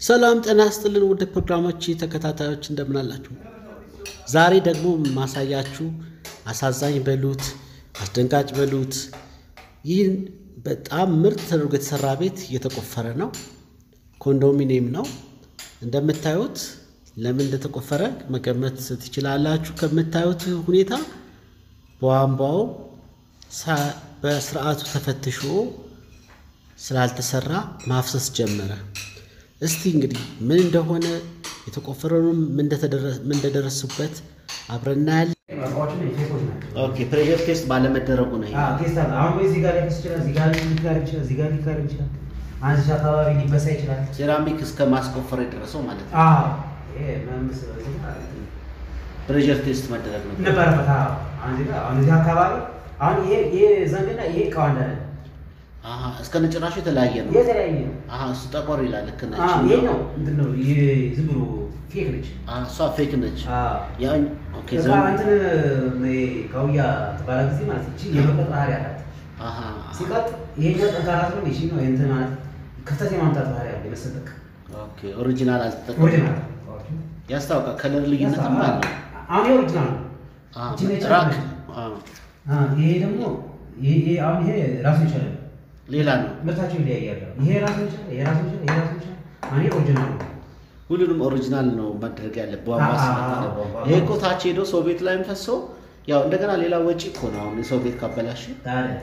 ሰላም ጤና ይስጥልን ውድ ፕሮግራሞች ተከታታዮች እንደምን አላችሁ? ዛሬ ደግሞ ማሳያችሁ አሳዛኝ በሉት አስደንጋጭ በሉት ይህን በጣም ምርጥ ተደርጎ የተሰራ ቤት እየተቆፈረ ነው። ኮንዶሚኒየም ነው እንደምታዩት። ለምን እንደተቆፈረ መገመት ትችላላችሁ። ከምታዩት ሁኔታ ቧንቧው በስርዓቱ ተፈትሾ ስላልተሰራ ማፍሰስ ጀመረ። እስቲ እንግዲህ ምን እንደሆነ የተቆፈረውንም ምን እንደደረሱበት አብረን እናያለን። ኦኬ ፕሬሸር ቴስት ባለመደረጉ ነው። ሴራሚክ እስከ ማስቆፈር የደረሰው ማለት ነው። ፕሬሸር ቴስት መደረግ ነው ነበረበት። አሁን እዚህ አካባቢ አሁን ይሄ ዘንግና ይሄ እቃው አንድ አይደለም። አሀ እስከ ነጭራሹ የተለያየ ነው። የተለያየ ነው። አሀ እሱ ጠቆር ይላል። ልክ ነች። አዎ፣ ይሄ ነው እንትን ነው። ይሄ ዝም ብሎ ፌክ ነች። አሀ እሷ ፌክ ነች። አዎ። ያው ኦኬ እዛ ዘ እንትን ይሄ ካውያ ተባለ ጊዜ ማለት እቺ የመቀጥ ባህሪ አላት። አሀ ሲቀጥ ይሄኛው ጠንካራ ስለሆነ ይቺ ነው እንትን ማለት ክፍተት የማምጣት ባህሪ አለ። የመሰጠቅ ኦኬ ኦሪጂናል አልተጠቀም ኦሪጂናል ያስታውቃል። ከለር ልዩነትም አለ። አሁን ይሄ ኦሪጂናል ነው። አሀ እቺ ነጭ ራክ ነች። አዎ አዎ፣ ይሄ ደግሞ ይሄ ይሄ አሁን ይሄ ራሱ ይችላል ሌላ ነው። ምርታቸው ይለያያሉ። ይሄ ራሱ ይችላል፣ ይሄ ራሱ ይችላል፣ ይሄ ራሱ ይችላል። አሁን ይሄ ኦሪጂናል ነው። ሁሉንም ኦሪጂናል ነው ማድረግ ያለብህ። ቧንቧ አዎ፣ ስለሆነ አዎ፣ ቧንቧ። ይሄ እኮ ታች ሄዶ ሰው ቤት ላይም ፈሶ ያው እንደገና ሌላ ወጪ እኮ ነው። አሁን የሰው ቤት ካበላሽ ታዲያ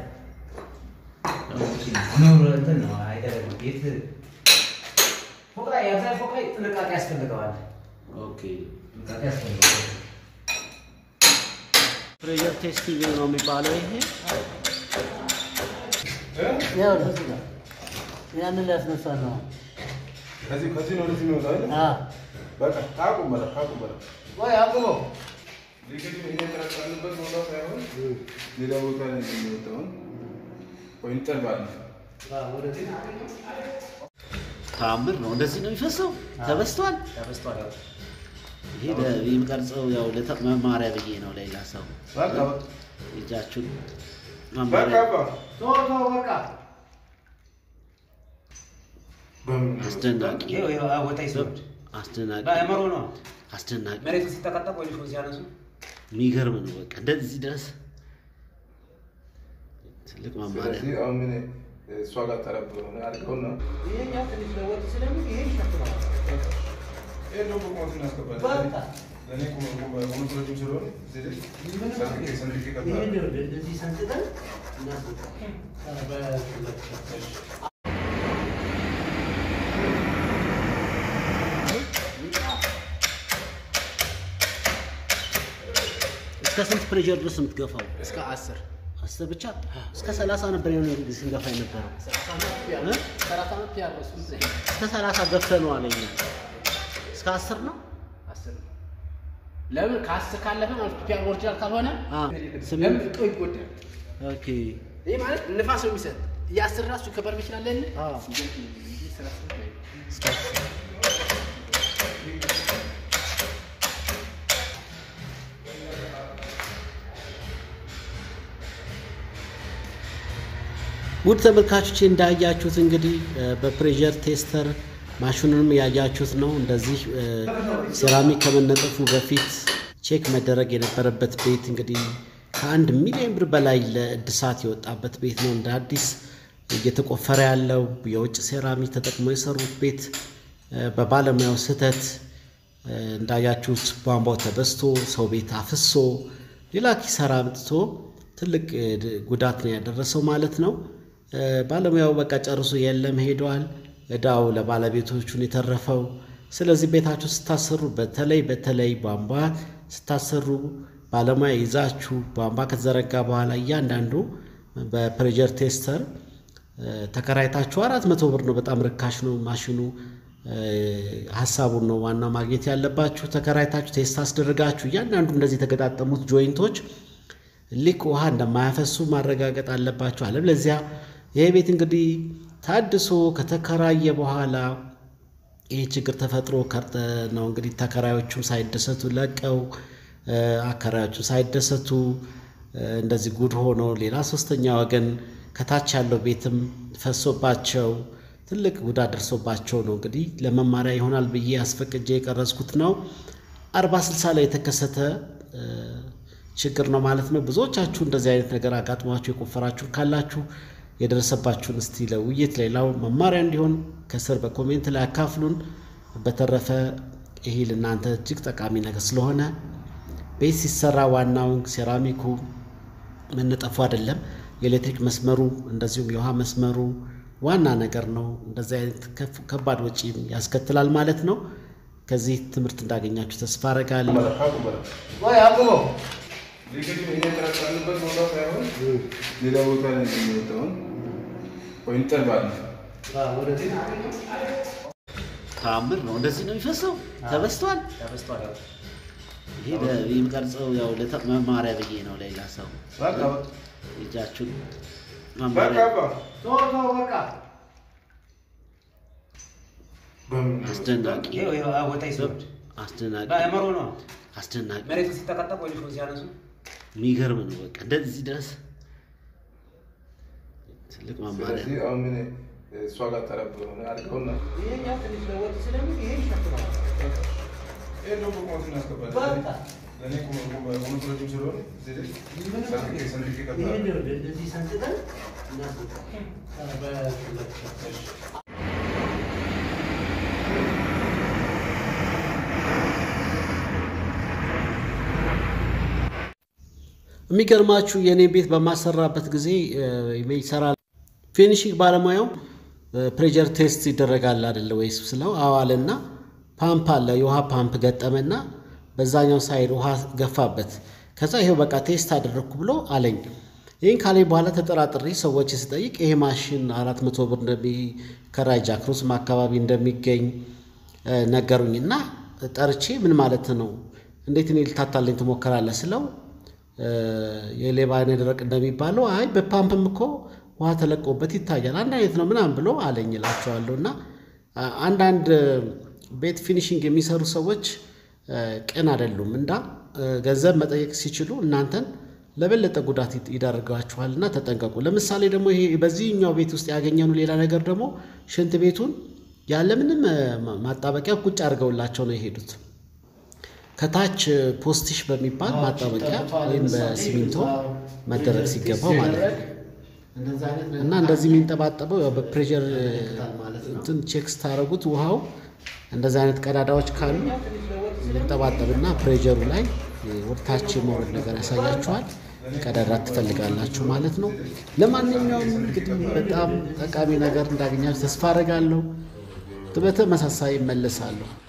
ኑር እንትን ነው አይደለም። ቤት ፎቅ ላይ የአብዛኛው ፎቅ ላይ ጥንቃቄ ያስፈልገዋል። ኦኬ ጥንቃቄ ያስፈልገዋል። ፕሬሸር ቴስቲንግ ነው የሚባለው ይሄ ያው ለዚህ ነው ያንን ሊያስነሳ ነው። ከዚህ ከዚህ ነው ወደዚህ የሚወጣው አይደል? አዎ በቃ ታቁም በላ ታቁም በላ ወይ አቁሞ እንግዲህ እኛ የተራቀንበት ቦታ ሳይሆን ሌላ ቦታ ላይ ነው የሚወጣው። ወይ እንጠልባለን። ወደዚህ ተአምር ነው። እንደዚህ ነው የሚፈሰው። ተበስቷል። ተበስቷል። ይሄ ለ- የሚቀርጸው ያው ለተ- መማሪያ ብዬ ነው። ሌላ ሰው በቃ እጃችሁን በቃ መማሪያ አባ ቶ ቶ በቃ በምን አስደናቂ ይኸው ይኸው ወጣ ይሰድ አስደናቂ ባይመሮ ነው አስደናቂ መሬቱ ሲጠቀጠቅ ወይ ሾ ሲያነሱ የሚገርም ነው። በቃ እንደዚህ ድረስ ትልቅ መማሪያ ስለዚህ አሁን ምን እሷ ጋር ጠረብ ሆነ አድርገውና ይሄኛው ትንሽ ለወጥ ስለሚል ይሄ ይሸፍናል። ይሄ ደግሞ ቁመት እናስገባለን። በቃ ለእኔ ቁመ- ቁመ- ቁመት ረጅም ስለሆነ እዚህ ላይ ሰንጥቄ ሰንጥቄ ይሄን እቀጥላለሁ። እንደዚህ ሰንጥቀን እናስወጣ። እስከ ስንት ፕሬሸር ድረስ የምትገፋው? እስከ አስር አስር ብቻ እስከ ሰላሳ ነበር የሆነ ጊዜ ስንገፋ የነበረው። እ? ሰላሳ ዓመት ያረሱ እስከ ሰላሳ ገፍተህ ነው አለኝ። እስከ አስር ነው አስር ነው። ለምን ከአስር ካለፈ ማለት ፒያር ኦሪጂናል ካልሆነ አ፣ ስምንት። ለምን እቃው ይጎዳል። ኦኬ ይህ ማለት ንፋስ ነው የሚሰጥ የአስር ራሱ ከበር ይችላል ለ አዎ። እስከ አስር ውድ ተመልካቾች እንዳያችሁት እንግዲህ እ፣ በፕሬሸር ቴስተር ማሽኑንም ያያችሁት ነው። እንደዚህ እ፣ ሴራሚክ ከመነጠፉ በፊት ቼክ መደረግ የነበረበት ቤት እንግዲህ ከአንድ ሚሊዮን ብር በላይ ለእድሳት የወጣበት ቤት ነው። እንደ አዲስ እየተቆፈረ ያለው የውጭ ሴራሚክ ተጠቅመው የሰሩት ቤት እ፣ በባለሙያው ስህተት እ፣ እንዳያችሁት ቧንቧው ተበስቶ ሰው ቤት አፍሶ ሌላ ኪሳራ አምጥቶ ትልቅ እ, ድ- ጉዳት ነው ያደረሰው ማለት ነው። እ፣ ባለሙያው በቃ ጨርሶ የለም ሄደዋል። እዳው ለባለቤቶቹን የተረፈው። ስለዚህ ቤታችሁ ስታሰሩ በተለይ በተለይ ቧንቧ ስታሰሩ ባለሙያ ይዛችሁ ቧንቧ ከተዘረጋ በኋላ እያንዳንዱ በፕሬሸር ቴስተር እ፣ ተከራይታችሁ አራት መቶ ብር ነው። በጣም ርካሽ ነው ማሽኑ። እ፣ ሀሳቡን ነው ዋናው ማግኘት ያለባችሁ። ተከራይታችሁ ቴስት አስደርጋችሁ እያንዳንዱ እንደዚህ የተገጣጠሙት ጆይንቶች ሊክ ውሃ እንደማያፈሱ ማረጋገጥ አለባችሁ። አለበለዚያ ይሄ ቤት እንግዲህ ታድሶ ከተከራየ በኋላ ይህ ችግር ተፈጥሮ ከርጠ ነው እንግዲህ ተከራዮቹም ሳይደሰቱ ለቀው እ፣ አከራዮቹም ሳይደሰቱ እ፣ እንደዚህ ጉድ ሆኖ ሌላ ሶስተኛ ወገን ከታች ያለው ቤትም ፈሶባቸው ትልቅ ጉዳት ደርሶባቸው ነው እንግዲህ ለመማሪያ ይሆናል ብዬ አስፈቅጄ የቀረጽኩት ነው። አርባ ስልሳ ላይ የተከሰተ እ፣ ችግር ነው ማለት ነው። ብዙዎቻችሁ እንደዚህ አይነት ነገር አጋጥሟችሁ የቆፈራችሁ ካላችሁ የደረሰባችሁን እስቲ ለውይይት ሌላው መማሪያ እንዲሆን ከስር በኮሜንት ላይ አካፍሉን። በተረፈ ይሄ ለእናንተ እጅግ ጠቃሚ ነገር ስለሆነ ቤት ሲሰራ ዋናውን ሴራሚኩ መነጠፉ አይደለም፣ የኤሌክትሪክ መስመሩ እንደዚሁም የውሃ መስመሩ ዋና ነገር ነው። እንደዚህ አይነት ከፍ- ከባድ ወጪ ያስከትላል ማለት ነው። ከዚህ ትምህርት እንዳገኛችሁ ተስፋ አረጋለሁ። ቆይ አቁመው። ሊገኝ እኛ የተጠራጠርንበት ቦታ ሳይሆን ሌላ ቦታ ላይ ነው የሚወጣውን ወይ እንጠልባለን። ተአምር ነው። እንደዚህ ነው የሚፈሰው። ተበስቷል። ተበስቷል። ያው ይሄ ለ- የሚቀርጸው ያው ለተ- መማሪያ ብዬ ነው። ሌላ ሰው በቃ እጃችሁን በቃ መማሪያ አባ ተወው ተወው በቃ። በምን አስደናቂ ይኸው ይኸው ወጣ ይስወድ አስደናቂ መሮ ነው አስደናቂ መሬቱ ሲጠቀጠቅ ወይ ልጅ ሲያነሱ የሚገርም ነው። በቃ እንደዚህ ድረስ ትልቅ መማሪያ ስለዚህ አሁን ምን እሷ ጋር ጠረብ ሆነ አድርገውና ይሄኛው ትንሽ ለወጥ ስለሚል ይሄ ይሸፍናል። ይሄ ደግሞ ቁመት እናስገባለን። በቃ ለእኔ ቁመት ረጅም ስለሆነ እዚህ ላይ ሰንጥቄ ሰንጥቄ ይሄን እቀጥላለሁ። እንደዚህ ሰንጥቀን የሚገርማችሁ የእኔ ቤት በማሰራበት ጊዜ ይሰራል ፊኒሽንግ ባለሙያው ፕሬጀር ቴስት ይደረጋል አይደለ ወይስ ስለው አዋልና ፓምፕ አለ የውሃ ፓምፕ ገጠመና በዛኛው ሳይድ ውሃ ገፋበት ከዛ ይሄው በቃ ቴስት አደረግኩ ብሎ አለኝ ይህን ካለኝ በኋላ ተጠራጥሬ ሰዎች ስጠይቅ ይሄ ማሽን አራት መቶ ብር እንደሚከራይ ጃክሮስም አካባቢ እንደሚገኝ እ፣ ነገሩኝ እና ጠርቼ ምን ማለት ነው እንዴት እኔ ልታታለኝ ትሞክራለህ ስለው እ፣ የሌባ አይነ ደረቅ እንደሚባለው አይ በፓምፕም እኮ ውሃ ተለቆበት ይታያል አንድ አይነት ነው ምናምን ብሎ አለኝ እላቸዋለሁ እና አ- አንዳንድ ቤት ፊኒሽንግ የሚሰሩ ሰዎች እ፣ ቅን አይደሉም እና እ፣ ገንዘብ መጠየቅ ሲችሉ እናንተን ለበለጠ ጉዳት ይድ- ይዳርጋችኋልና ተጠንቀቁ። ለምሳሌ ደግሞ ይሄ በዚህኛው ቤት ውስጥ ያገኘኑ ሌላ ነገር ደግሞ ሽንት ቤቱን ያለምንም እ፣ ማ- ማጣበቂያ ቁጭ አድርገውላቸው ነው የሄዱት። ከታች እ፣ ፖስቲሽ በሚባል ማጣበቂያ ወይም በሲሚንቶ መደረግ ሲገባው ማለት ነው። እና እንደዚህ የሚንጠባጠበው ያው በፕሬሸር እንትን ቼክ ስታደርጉት ውሃው እንደዚህ አይነት ቀዳዳዎች ካሉ ሊንጠባጠብና ፕሬሸሩ ላይ ወደ ታች የመውረድ ነገር ያሳያችኋል። ቀዳዳ ትፈልጋላችሁ ማለት ነው። ለማንኛውም እንግዲህ በጣም ጠቃሚ ነገር እንዳገኛችሁ ተስፋ አደርጋለሁ። በተመሳሳይ እመለሳለሁ።